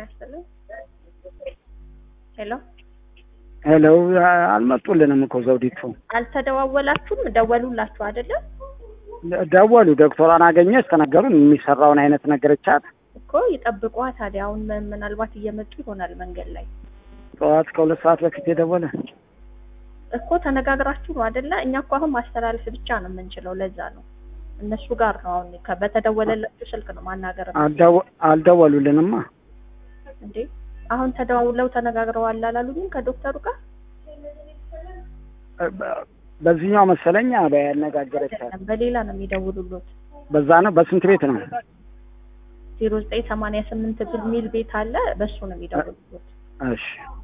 ይስጥልኝ። ሄሎ ሄሎ አልመጡልንም እኮ ዘውዲቱ አልተደዋወላችሁም? ደወሉላችሁ አይደለም ደወሉ። ዶክተሯን አገኘች ተናገሩን የሚሰራውን አይነት ነገረቻት። እኮ ይጠብቋ። ታዲያ አሁን ም- ምናልባት እየመጡ ይሆናል መንገድ ላይ ጠዋት ከሁለት ሰዓት በፊት የደወለ እኮ ተነጋግራችሁ ነው አይደለ? እኛ እኮ አሁን ማስተላለፍ ብቻ ነው የምንችለው። ለዛ ነው እነሱ ጋር ነው አሁን ከ- በተደወለላችሁ ስልክ ነው ማናገር ነው አልደወ- አልደወሉልንማ። እንዴ። አሁን ተደዋውለው ተነጋግረዋል አላሉኝም ከዶክተሩ ጋር በ- በዚህኛው መሰለኛ በያነጋገረቻት አይደለም፣ በሌላ ነው የሚደውሉሉት። በዛ ነው። በስንት ቤት ነው? ዜሮ ዘጠኝ ሰማንያ ስምንት የሚል ቤት አለ። በሱ ነው የሚደውሉሉት። እሺ